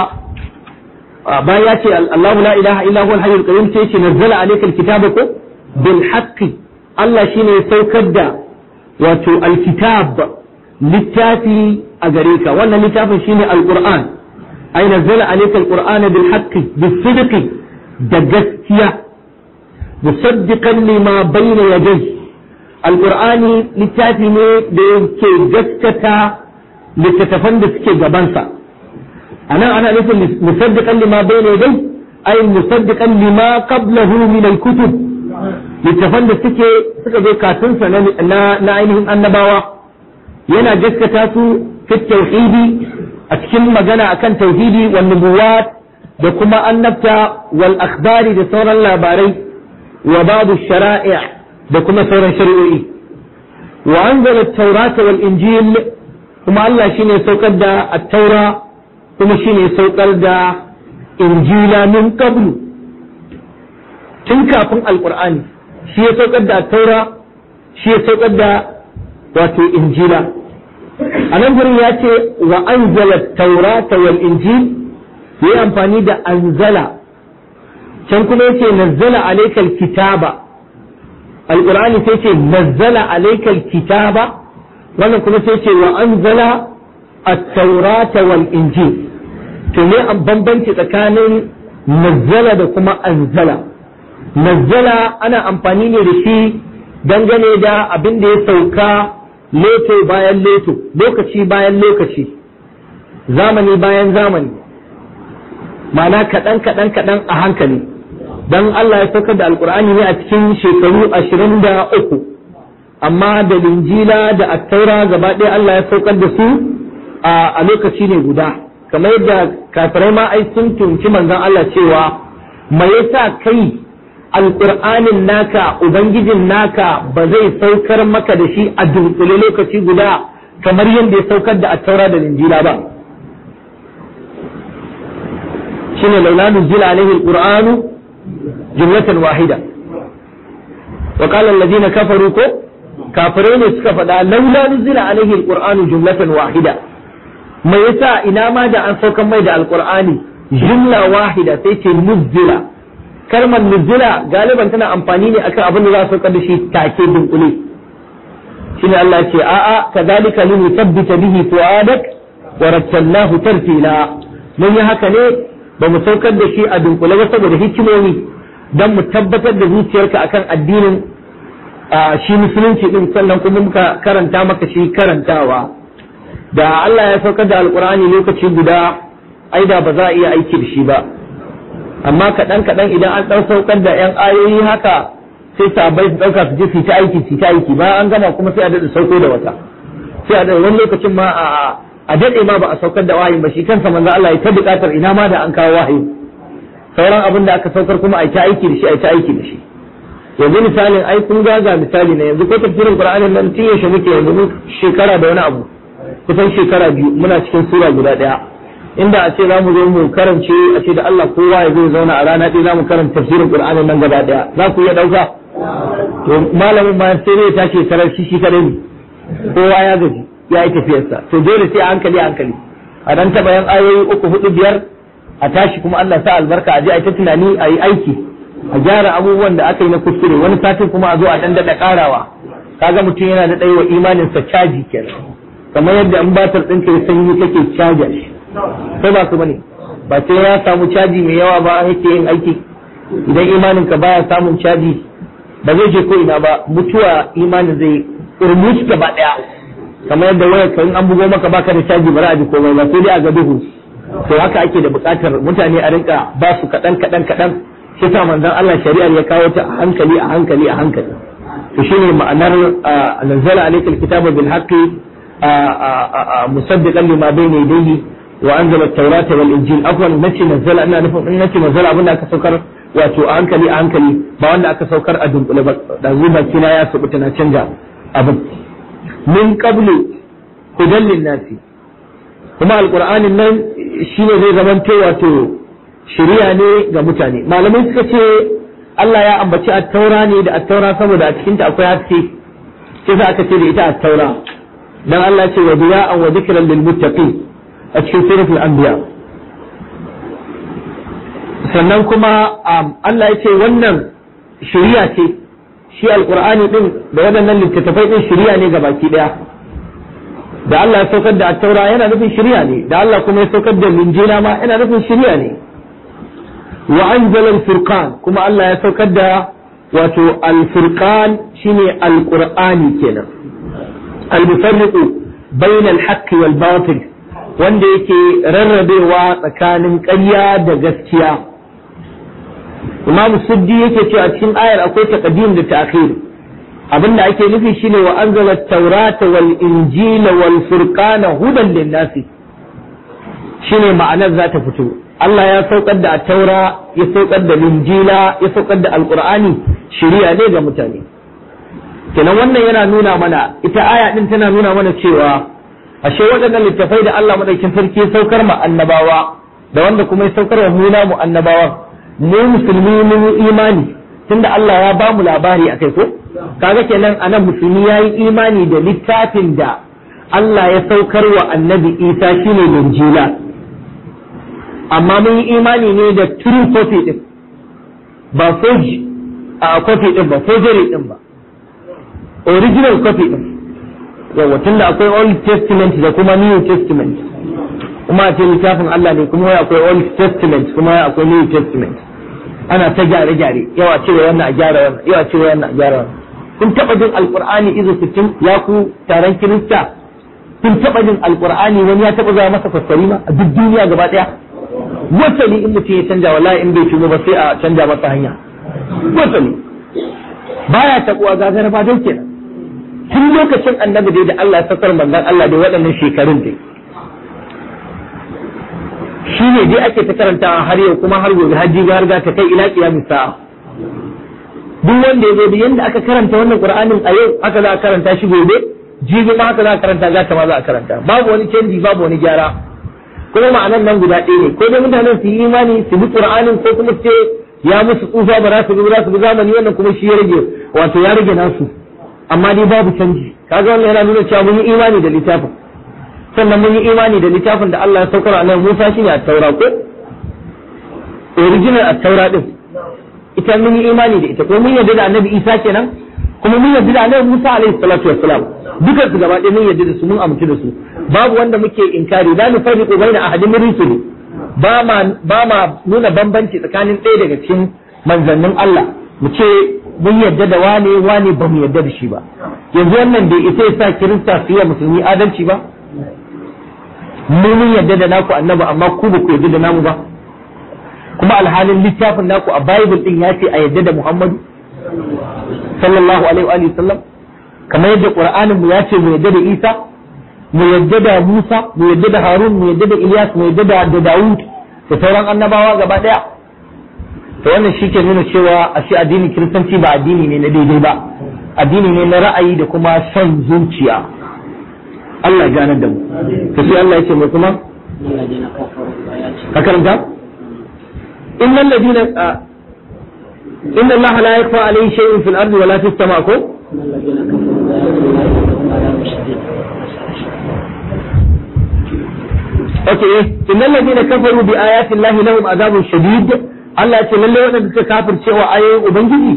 bayan ya ce Allahu la ilaha illa huwa al-hayyul qayyum sai ce nazzala alayka al-kitaba ko bil haqqi Allah shine ya saukar da wato al-kitab littafi a gare ka wannan littafin shine al-Qur'an ay nazzala alayka al-Qur'ana bil haqqi bis sidqi da gaskiya musaddiqan lima bayna yadayhi al-Qur'ani littafi ne da yake gaskata littattafan da suke gabansa anan ana nufin musaddiqan lima bayna yadayhi ay musaddiqan lima qablahu min al-kutub littafan da suke suka zo kafin sa na na ainihin annabawa yana gaskata su fi tauhidi a cikin magana akan tauhidi wal nubuwat da kuma annabta wal akhbari da sauran labarai wa babu shara'i da kuma sauran shari'o'i wa anzala at-taurata wal injil kuma Allah shine saukar da at-taura kuma shine saukar da injila min qablu tun kafin alqur'ani shi ya saukar da taura shi ya saukar da wato injila a nan gurin ya ce wa anzala taurata wal injil yi amfani da anzala can kuma yace nazzala alaikal kitaba alqur'ani sai ce nazzala alaikal kitaba wannan kuma sai ce wa anzala at-taurata wal injil to ne an bambanci tsakanin nazzala da kuma anzala nazzala ana amfani ne da shi dangane da abin da ya sauka leto bayan leto lokaci bayan lokaci zamani bayan zamani ma'ana kaɗan kaɗan kaɗan a hankali don Allah ya saukar da alkur'ani ne a cikin shekaru ashirin da uku amma da linjila da attaura gaba ɗaya Allah ya saukar da su a lokaci ne guda kamar yadda kafirai ma ai sun tunci manzon Allah cewa me yasa kai alƙur'anin naka ubangijin naka ba zai saukar maka da shi a dunkule lokaci guda kamar yadda ya saukar da attaura da linjila ba shine laula nuzila alaihi alqur'anu jumlatan wahida wa qala alladhina kafaru ko kafirai ne suka faɗa laula nuzila alaihi alqur'anu jumlatan wahida me yasa ina ma da an saukan mai da alqur'ani jumla wahida sai ce nuzila kalmar nuzila galiban tana amfani ne akan abin da za a saukar da shi take dunkule shine Allah ya ce a'a kadhalika linuthabbita bihi fuadak wa rattalnahu tartila mun yi haka ne ba mu saukar da shi a dunkule ba saboda hikimomi dan mu tabbatar da zuciyarka akan addinin shi musulunci din sannan kuma muka karanta maka shi karantawa da Allah ya saukar da alkur'ani lokaci guda ai da ba za a iya aiki da shi ba amma kaɗan kaɗan idan an ɗan saukar da 'yan ayoyi haka sai sabai su ɗauka su je su ta aiki su ta aiki bayan an gama kuma sai a daɗa sauko da wata sai a daɗa wani lokacin ma a a daɗe ma ba a saukar da wahayi ba shi kansa manzo Allah ya ta buƙatar ina ma da an kawo wahayi sauran abin da aka saukar kuma a ta aiki da shi a ta aiki da shi yanzu misalin ai kun ga ga misali na yanzu ko tafsirin Qur'anin nan tun yaushe muke yanzu shekara da wani abu kusan shekara biyu muna cikin sura guda ɗaya inda a ce za mu zo mu karance a ce da Allah kowa ya zo zauna a rana ɗaya za mu karanta tafsirin Qur'anin nan gaba ɗaya za ku iya ɗauka to malamin ma sai zai tashi karar shi shi kadai ne kowa ya gaji ya yi tafiyarsa to dole sai a hankali a hankali a dan taɓa yan ayoyi uku hudu biyar a tashi kuma Allah sa albarka a je a yi ta tunani a yi aiki a gyara abubuwan da aka yi na kuskure wani satin kuma a zo a dan daɗa ƙarawa kaga mutum yana da ɗaya wa imaninsa caji kenan kamar yadda in batar ɗinka ya sanyi kake caja shi ko ba su bane ba sai ya samu caji mai yawa ba yake yin aiki idan imanin ka baya samun caji ba zai je ko ina ba mutuwa imanin zai urmuci gaba daya kamar yadda wayar ka in an bugo maka baka da caji ba za a ji komai ba sai dai a ga duhu to haka ake da buƙatar mutane a rinka ba su kaɗan kaɗan kaɗan shi sa manzon Allah shari'ar ya kawo ta a hankali a hankali a hankali to shine ma'anar nazzala alaykal kitaba bil haqqi musaddiqan lima bayna yadayhi وانزل التوراة والانجيل عفوا نتي نزل انا نفهم ان نتي نزل abin da aka saukar wato a hankali a hankali ba wanda aka saukar a dunkule ba da zuba kina ya subuta na canja abin min qablu hudan nasi kuma alqur'anin nan shine zai zamanto wato shari'a ne ga mutane malamai suka ce Allah ya ambaci at-taura ne da at-taura saboda a cikin ta akwai haske sai za aka ce da ita at-taura dan Allah ce wa diya'an wa dhikran lil muttaqin a cikin suratul anbiya sannan kuma Allah ya ce wannan shari'a ce shi alqur'ani din da waɗannan littattafai din shari'a ne baki daya da Allah ya saukar da at-taura yana nufin shari'a ne da Allah kuma ya saukar da linjila ma yana nufin shari'a ne wa anzala al-furqan kuma Allah ya saukar da wato al-furqan shine al-qur'ani kenan al-mufarriqu bayna al-haqqi wal batil wanda yake rarrabewa tsakanin ƙarya da gaskiya Imam Suddi yake cewa cikin ayar akwai taqdim da ta'khir abinda ake nufi shine wa anzala at-taurata wal injila wal furqana hudan lin-nasi shine ma'anar za ta fito Allah ya saukar da taura ya saukar da linjila ya saukar da alqur'ani shari'a ne ga mutane kenan wannan yana nuna mana ita aya din tana nuna mana cewa ashe waɗannan littafai da Allah madaukin sarki ya saukar ma annabawa da wanda kuma ya saukar wa mu mu annabawa mu musulmi mun imani tunda Allah ya ba mu labari akai ko kaga kenan anan musulmi yayi imani da littafin da Allah ya saukar wa annabi Isa shine Injila amma mun yi imani ne da true copy din ba forge a copy din ba forgery din ba original copy din yawa tunda akwai old testament da kuma new testament kuma a ce littafin Allah ne kuma akwai old testament kuma akwai new testament ana ta gyare gyare yawa cewa wannan a gyara wannan yawa cewa wannan a gyara wannan kun taba jin alqur'ani izo 60 ya ku taron kirista kun taba jin alqur'ani wani ya taba zama masa fassari ma a duk duniya gaba daya wasali in mutum ya canja wallahi in bai shigo ba sai a canja masa hanya wasali baya tabuwa gagara ba dai kenan tun lokacin annabi dai da Allah ya sakar manzon Allah dai waɗannan shekarun dai shi ne dai ake ta karantawa har yau kuma har gobe hajji har ga ta kai ila kiyamis sa'a duk wanda ya zo da yanda aka karanta wannan qur'anin a yau haka za a karanta shi gobe jibi ma haka za a karanta za ta ma za a karanta babu wani canji babu wani gyara kuma ma'anan nan guda ɗaya ne ko dai mutanen su yi imani su bi qur'anin ko kuma su ce ya musu tsufa ba za su bi za su bi zamani wannan kuma shi ya rage wato ya rage nasu amma dai babu canji kaga wannan yana nuna cewa mun yi imani da littafin sannan mun yi imani da littafin da Allah ya saukar a nan Musa shine at-taura ko original at-taura din ita mun yi imani da ita ko mun yarda da Annabi Isa kenan kuma mun yarda da Annabi Musa alaihi salatu wassalam dukan su gaba ɗaya mun yarda da su mun amince da su babu wanda muke inkari la nufarriqu baina ahadin min rusuli ba ma ba ma nuna bambanci tsakanin ɗaya daga cikin manzannin Allah mu ce mun yarda da wane wane ba mu yarda da shi ba yanzu wannan bai isa ya sa kirista su yi musulmi adalci ba mu mun yarda da naku annabi amma ku ba ku yarda da namu ba kuma alhalin littafin naku a bible din ya ce a yarda da Muhammadu sallallahu alaihi wa sallam kamar yadda qur'anin mu ya ce mu yarda da Isa mu yarda da Musa mu yarda da Harun mu yarda da Ilyas mu yarda da da Dawud da sauran annabawa gaba daya to wannan shi ke nuna cewa ashe addinin kiristanci ba addini ne na daidai ba addini ne na ra'ayi da kuma son zuciya Allah ya ganar da mu to sai Allah ya ce mai kuma ka karanta innal ladina inna Allah la yakfa alayhi shay'un fil ardi wala fis sama ko Okay, innal ladina kafaru bi ayati Allah lahum azabun shadid Allah ya ce lalle waɗanda suka kafircewa ayoyin Ubangiji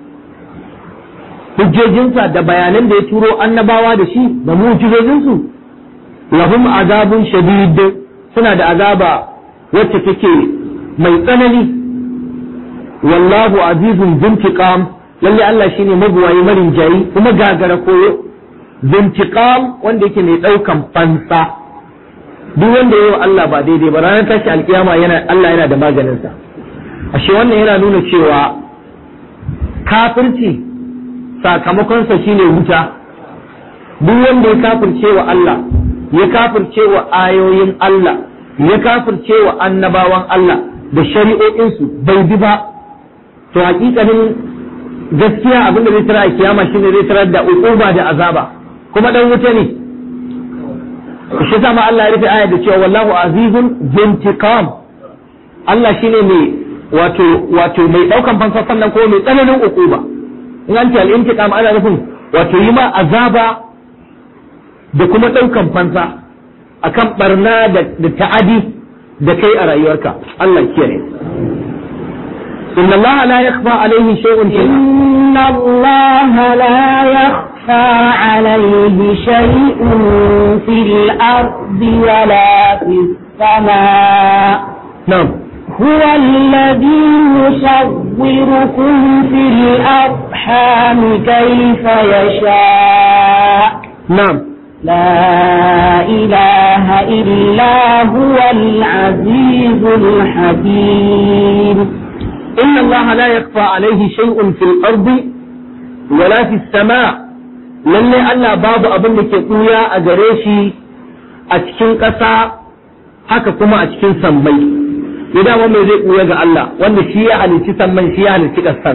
hujjojinsa da bayanan da ya turo annabawa da shi da mu'jizojinsu lahum azabun shadid suna da azaba wacce take mai tsanani wallahu azizun zintiqam lalle Allah shine mabuwayi marin jayi kuma gagara koyo zintiqam wanda yake mai daukan fansa duk wanda yayi wa Allah ba daidai ba ranar tashi alkiyama yana Allah yana da maganinsa ashe wannan yana nuna cewa kafirci sakamakonsa shine wuta duk wanda ya kafirce wa Allah ya kafirce wa ayoyin Allah ya kafirce wa annabawan Allah da shari'o'insu bai bi ba to hakikanin gaskiya abinda zai tara a kiyama shine zai tarar da uquba da azaba kuma dan wuta ne shi sama Allah ya rufe ayar da cewa wallahu azizun zintiqam Allah shine mai wato wato mai daukan fansa sannan ko mai tsananin ukuba in an ce al-intiqam ana nufin wato yi ma azaba da kuma daukan fansa akan barna da ta'adi da kai a rayuwarka Allah kiyaye إن الله لا يخفى عليه شيء في إن الله لا يخفى عليه شيء في الأرض ولا في السماء نعم هو الذي يصوركم في الأرحام كيف يشاء نعم لا إله إلا هو العزيز الحكيم إن الله لا يخفى عليه شيء في الأرض ولا في السماء lalle Allah babu abin da ke ɓuya a gare shi a cikin ƙasa haka kuma a cikin sammai ya dama mai zai ɓuya ga Allah wanda shi ya halicci samman shi ya halicci ƙasan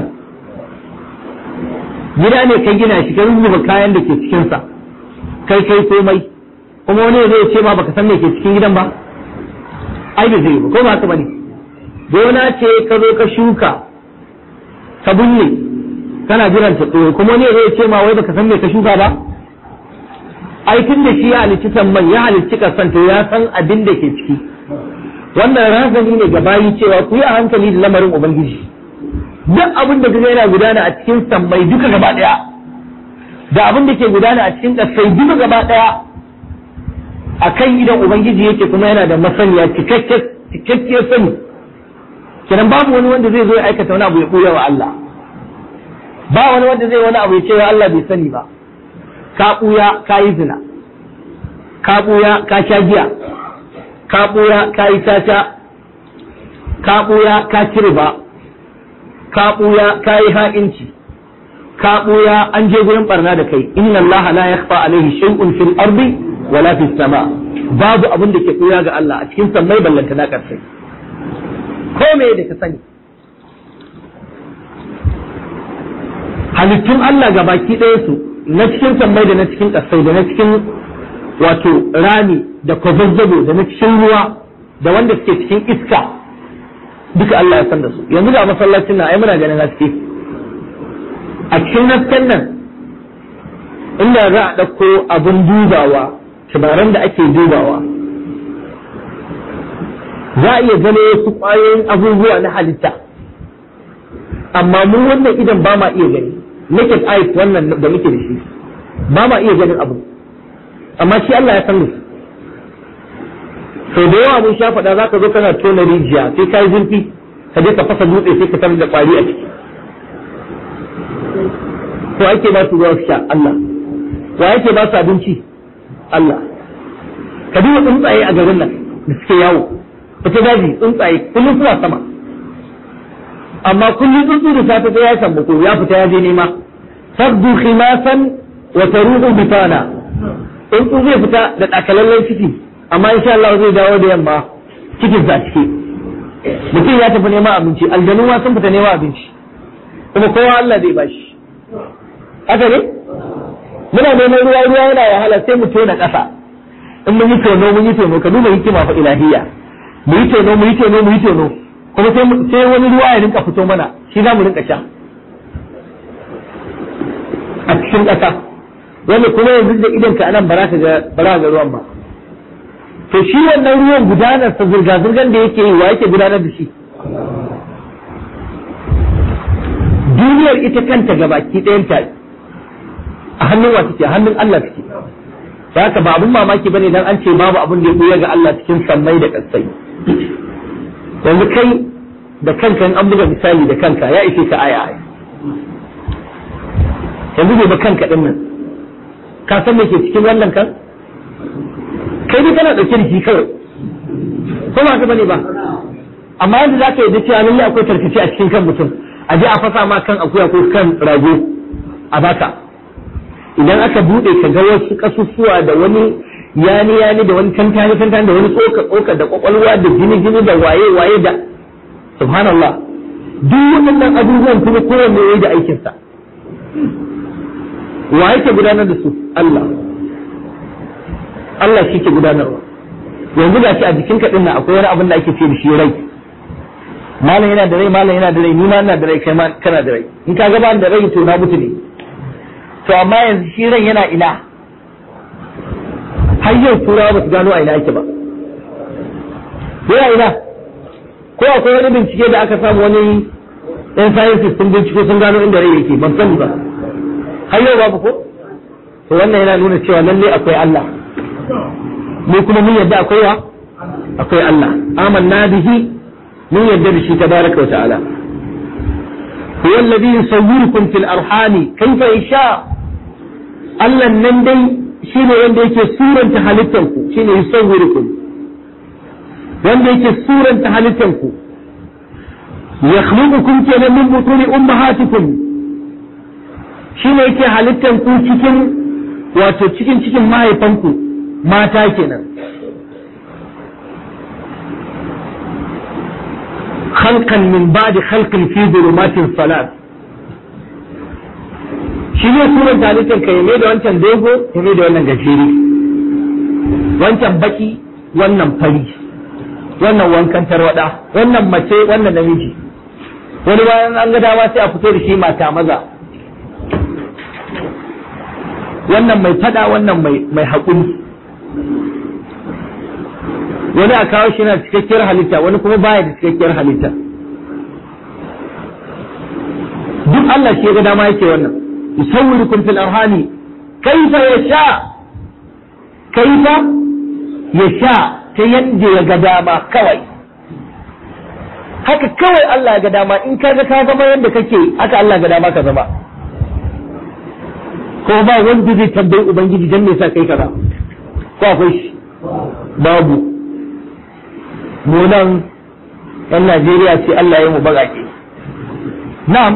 gida ne ka gina shi ka rubuta kayan da ke cikinsa kai kai komai kuma wani zai ce ma baka san me ke cikin gidan ba ai da zai ba ko ba haka bane gona ce ka zo ka shuka ka binne kana jiran ta tsoro kuma ne zai ce ma wai baka san me ka shuka ba ai tun da shi ya halicci samman ya halicci kasan to ya san abin da ke ciki wannan razani ne ga bayi cewa ku yi a hankali da lamarin ubangiji duk abin da kaga yana gudana a cikin sammai duka gaba daya da abin da ke gudana a cikin kasai duka gaba daya a kan idan ubangiji yake kuma yana da masaniya cikakkiyar sani kenan babu wani wanda zai zo ya aikata wani abu ya ɓuya wa Allah ba wani wanda zai wani abu ya ce wa Allah bai sani ba ka ɓuya ka yi zina ka ɓuya ka sha giya ka ɓuya ka yi tata ka ɓuya ka ci riba ka ɓuya ka yi ha'inci ka ɓuya an je gurin barna da kai inna Allah la yakhfa alaihi shay'un fil ardi wala fis sama babu abin da ke ɓuya ga Allah a cikin sammai ballanta na karsai ko me da ka sani halittun Allah ga baki ɗaya su na cikin sammai da na cikin ƙasai da na cikin wato rami da kwazazzabo da na cikin ruwa da wanda suke cikin iska duka Allah ya san da su yanzu ga masallacin nan ai muna ganin haske a cikin hasken nan inda za a ɗauko abin dubawa tabaran da ake dubawa za a iya gano wasu ƙwayoyin abubuwa na halitta amma mu wannan idan ba ma iya gani naked eyes wannan da muke da shi ba ma iya ganin abu amma shi Allah ya san su sau da yawa mun sha faɗa za ka zo kana tona rijiya sai ka yi zurfi ka je ka fasa dutse sai ka tarar da ƙwari a ciki ko ake ba su ruwa su sha Allah wa yake ba su abinci Allah ka duba tsuntsaye a garin nan da suke yawo fita daji tsuntsaye kullum suna sama amma kullum tsuntsu da safe sai ya samu ko ya fita ya je nema tabdu khimasan wa taruhu bitana tsuntsu zai fita da takalallen ciki amma insha Allah zai dawo da yamma cikin sa cike mutum ya tafi neman abinci aljanu ma sun fita neman abinci kuma kowa Allah zai bashi haka ne muna neman ruwa ruwa yana wahala sai mu tona ƙasa in mun yi tono mun yi tono ka duba hikima fa ilahiyya mu yi tono mu yi tono mu yi tono kuma sai wani ruwa ya rinka fito mana shi za mu rinka sha a cikin ƙasa wanda kuma yanzu da idan ka anan bara ka ga bara ga ruwan ba to shi wannan ruwan gudanar sa zurga zurgan da yake yi wa yake gudanar da shi duniyar ita kanta gabaki ɗayan ta a hannun wa take hannun Allah take da haka ba abun mamaki bane dan an ce babu abun da ya buya ga Allah cikin sammai da kasai yanzu kai da kanka in an buga misali da kanka ya ishe ka aya aya yanzu bai ba kanka din nan ka san me ke cikin wannan kan kai dai kana dauke da shi kawai ko ba ka bane ba amma yanzu zaka yi da cewa lalle akwai tarkace a cikin kan mutum a je a fasa ma kan akuya ko kan rago a baka idan aka bude ka ga wasu kasusuwa da wani yani yani da wani tantani tantani da wani tsoka tsoka da kwakwalwa da jini jini da waye waye da subhanallah duk waɗannan abubuwan kuma kowanne yayi da aikinsa wa yake gudanar da su Allah Allah shi ke gudanarwa yanzu ga shi a jikin ka dinnan akwai wani abin da ake ce da shi rai malam yana da rai malam yana da rai ni ma ina da rai kai ma kana da rai in ka ga da rai to na mutu ne to amma yanzu shi ran yana ina har yau turawa ba su gano a ina yake ba yana ina ko akwai wani bincike da aka samu wani yan sciences sun binciko sun gano inda rai yake ban sani ba har yau babu ko to wannan yana nuna cewa lalle akwai Allah mu kuma mun yadda akwai wa akwai Allah amanna bihi mun yadda da shi tabaraka wa ta'ala huwa alladhi yusawwirukum fil arhami kayfa yasha Allah nan dai shine wanda yake suranta halittanku shine yusawwirukum wanda yake suranta halittanku yakhluqukum kenan min butuni ummahatikum shine yake halittanku cikin wato cikin cikin mahaifanku mata kenan خلقا من بعد خلق في ظلمات ثلاث shi ne sunan talitin ka yame da wancan dogo yame da wannan gajeri wancan baki wannan fari wannan wankan tarwada wannan mace wannan namiji wani bayan an ga dama sai a fito da shi mata maza wannan mai fada wannan mai mai haƙuri wani a kawo shi na cikakkiyar halitta wani kuma baya da cikakkiyar halitta duk Allah shi ga dama yake wannan yusawwirukum fil arhami kaifa yasha kaifa yasha ta yadda ya ga dama kawai haka kawai Allah ga dama in ka ga ka zama yadda kake haka Allah ga dama ka zama ko ba wanda zai tambayi ubangiji dan me yasa kai kaza ko akwai shi babu mu nan yan Najeriya ce Allah ya mu baƙaƙe na'am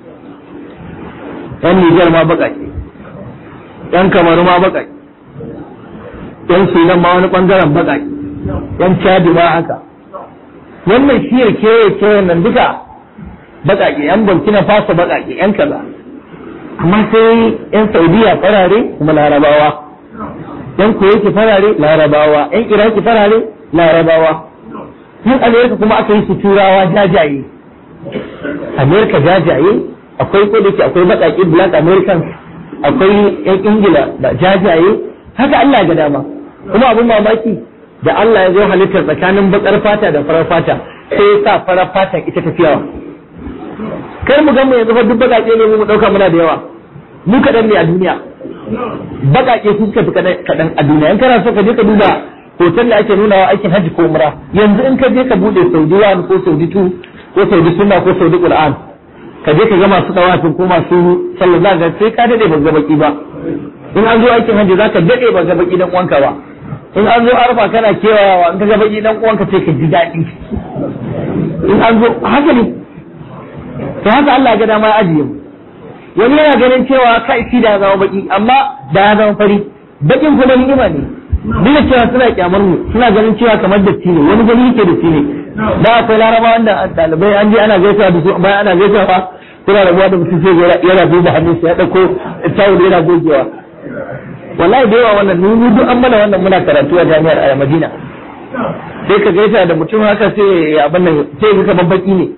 yan Nijar ma baƙaƙe yan Kamaru ma baƙaƙe yan Sudan ma wani ɓangaren baƙaƙe yan Chadi ma haka wannan shi ya kewaye kewayen nan duka baƙaƙe yan Burkina Faso baƙaƙe yan kaza amma sai yan Saudiya farare kuma larabawa yan Kuwaiti farare larabawa yan Iraki farare larabawa yin amerika kuma aka yi su turawa jajaye amerika jajaye akwai ko da ke akwai baƙaƙe black americans akwai yan ingila da jajaye haka allah ga dama kuma abin mamaki da allah ya zo halittar tsakanin baƙar fata da farar fata sai ya sa farar fata ita tafiyawa kar mu mu yanzu fa duk baƙaƙe ne mu ɗauka muna da yawa mu kaɗan ne a duniya baƙaƙe su suka fi kaɗan a duniya in kana so ka je ka duba hoton da ake nunawa aikin hajji ko umra yanzu in ka je ka bude saudi one ko saudi two ko saudi sunna ko saudi qur'an ka je ka ga masu tawafin ko masu sallah za ka sai ka dade ba ga baki ba in an zo aikin hajji za ka dade ba ga baki dan uwanka ba in an zo arfa kana kewayawa in ka ga baki dan uwanka sai ka ji daɗi in an zo haka ne to haka Allah ga dama ya ajiye mu wani yana ganin cewa kai shi da ya zama baki amma da ya zama fari bakin kuma ni'ima ne duk da cewa suna kyamar mu suna ganin cewa kamar datti ne wani gani yake datti ne da akwai laraba wanda dalibai an je ana gaisawa da su bayan ana gaisawa kuna rabuwa da mutum sai yana duba hannun ya dauko tawul yana gogewa wallahi da yawa wannan mu duk an mana wannan muna karatu a jami'ar a Madina sai ka gaisa da mutum haka sai ya abin nan sai ka kamar baki ne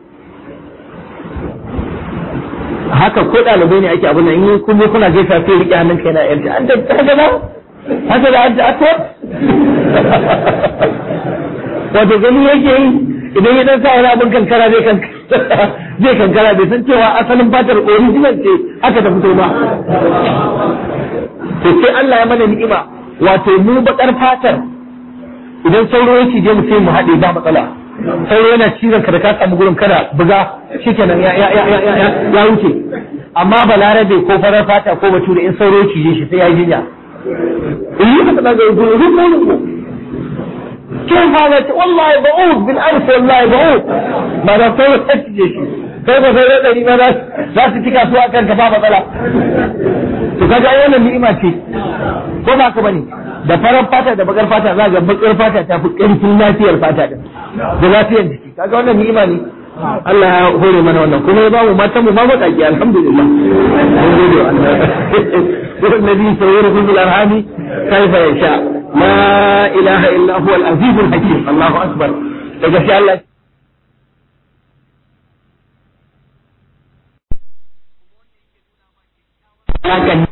haka ko ɗalibai ne ake abin nan in kun kuna gaisa sai rike hannun kai na yarda an da haka ba haka da an ta'atta wato gani yake yi idan ya dan sa wani abin kankara zai zai kankara bai san cewa asalin fatar original ce haka ta fito ba to sai Allah ya mana ni'ima wato mu bakar fatar idan sauro ya cije mu sai mu haɗe ba matsala sauro yana cizon ka da ka samu gurin kada buga shikenan ya ya ya ya ya wuce amma balarabe ko farar fata ko bature in sauro ya cije shi sai ya yi jinya اللي تبقى يقول هو كيف هذا والله بعوض بالألف والله بعوض ما لا طول تجيش كيف فيرد لي ما لا تتكا سواء كان كفافة طلع تكاجا أولا نئمة شيء ko ba ka bane da farar fata da bakar fata za ga bakar fata ta fi ƙarfin lafiyar fata din da lafiyar jiki kaga wannan ni'ima ne Allah ya hore mana wannan kuma ya ba mu matan mu ma baƙaƙi alhamdulillah mun gode wa Allah والذي يصوركم في الارحام كيف يشاء لا اله الا هو العزيز الحكيم الله اكبر daga shi Allah hakan